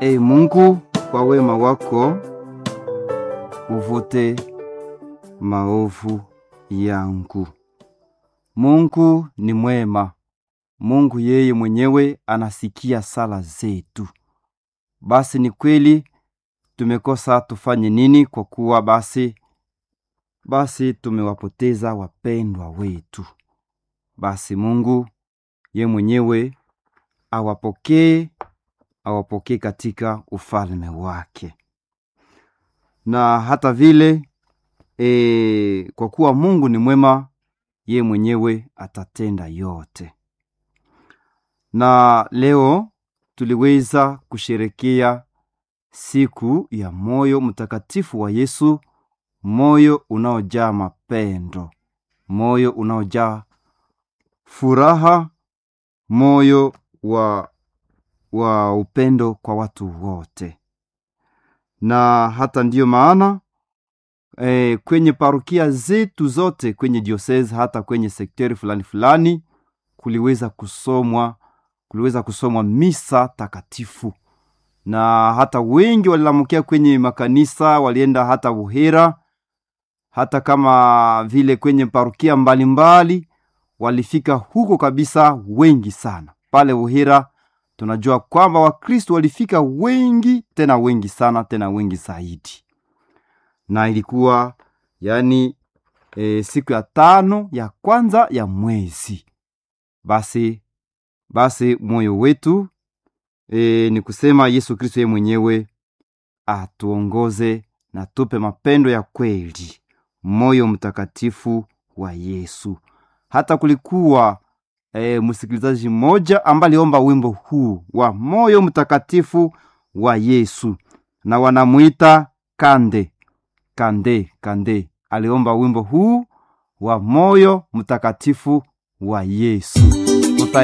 Ee Mungu, kwa wema wako uvute maovu yangu. Mungu ni mwema. Mungu yeye mwenyewe anasikia sala zetu. Basi ni kweli tumekosa, tufanye nini? Kwa kuwa basi basi tumewapoteza wapendwa wetu. Basi Mungu ye mwenyewe awapokee, awapokee katika ufalme wake. Na hata vile e, kwa kuwa Mungu ni mwema, ye mwenyewe atatenda yote. Na leo tuliweza kusherekea siku ya moyo mtakatifu wa Yesu, moyo unaojaa mapendo, moyo unaojaa furaha, moyo wa, wa upendo kwa watu wote. Na hata ndiyo maana e, kwenye parokia zetu zote kwenye diosese hata kwenye sekteri fulani fulani kuliweza kusomwa kuliweza kusomwa misa takatifu na hata wengi walilamukia kwenye makanisa, walienda hata Buhera, hata kama vile kwenye parokia mbalimbali walifika huko kabisa, wengi sana pale Buhera. Tunajua kwamba Wakristo walifika wengi, tena wengi sana, tena wengi zaidi, na ilikuwa yani e, siku ya tano ya kwanza ya mwezi. Basi basi moyo wetu E, ni kusema Yesu Kristo yeye mwenyewe atuongoze na tupe mapendo ya kweli, moyo mtakatifu wa Yesu. Hata kulikuwa e, msikilizaji mmoja ambaye aliomba wimbo huu wa moyo mtakatifu wa Yesu, na wanamwita Kande Kande Kande. Aliomba wimbo huu wa moyo mtakatifu wa Yesu.